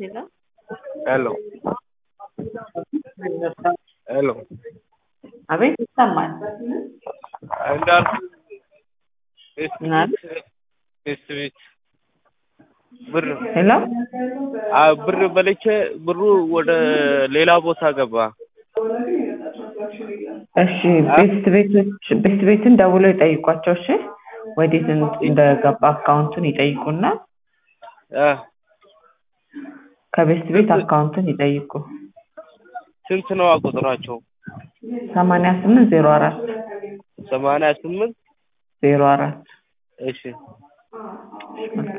ሄሎ ሄሎ ሄሎ አቤት ይሰማል። እንዳልኩ ቤት ምን አለ? ቤት ቤት ብር ሄሎ አ ብር በልቼ ብሩ ወደ ሌላ ቦታ ገባ። እሺ ቤስት ቤቶች ቤስት ቤትን ደውለው ይጠይቋቸው። እሺ ወዴት እንድ- እንደገባ አካውንቱን ይጠይቁና አ ከቤስት ቤት አካውንቱን ይጠይቁ። ስንት ነው ቁጥራቸው? ሰማንያ ስምንት ዜሮ አራት ሰማንያ ስምንት ዜሮ አራት እሺ